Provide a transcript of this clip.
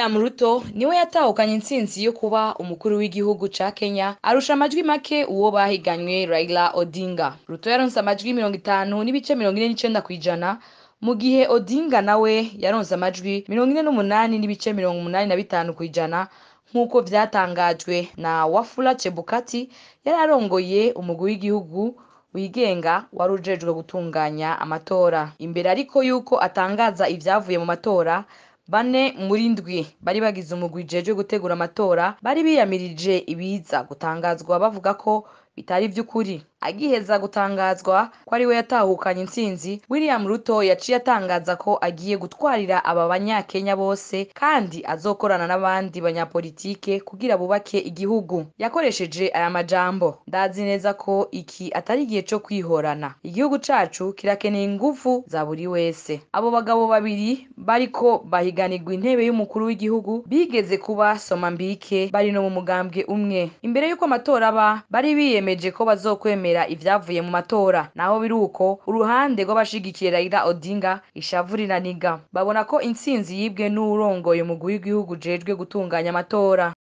William Ruto niwe yatahukanye intsinzi yo kuba umukuru w'igihugu ca Kenya arusha amajwi make uwo bahiganywe Raila Odinga. Ruto yaronse amajwi mirongo itanu n'ibice mirongo ine n'icenda kw'ijana mu gihe Odinga nawe yaronse amajwi mirongo ine n'umunani n'ibice mirongo umunani na bitanu kw'ijana nk'uko vyatangajwe na Wafula Chebukati yari arongoye umugwi w'igihugu wigenga wari ujejwe gutunganya amatora. Imbere ariko yuko atangaza ivyavuye mu matora, bane muri ndwi bari bagize umugwi ujejwe gutegura amatora bari biyamirije ibiza gutangazwa bavuga ko bitari vy'ukuri. Agiheza gutangazwa ko ariwe yatahukanye intsinzi, William Ruto yaciye atangaza ko agiye gutwarira aba banyakenya bose kandi azokorana n'abandi banyapolitike kugira bubake igihugu. Yakoresheje aya majambo: ndazi neza ko iki atari igihe co kwihorana. Igihugu cacu kirakeneye inguvu za buri wese. Abo bagabo babiri bariko bahiganirwa intebe y'umukuru w'igihugu bigeze kuba somambike bari no mu mugambwe umwe. Imbere y'uko amatora aba, bari biyemeje ko bazokwemera ivyavuye mu matora. Naho biri uko, uruhande rw'abashigikiye Raila Odinga ishavu riraniga. Babona ko intsinzi yibwe n'uwurongoye umugwi w'igihugu ujejwe gutunganya amatora.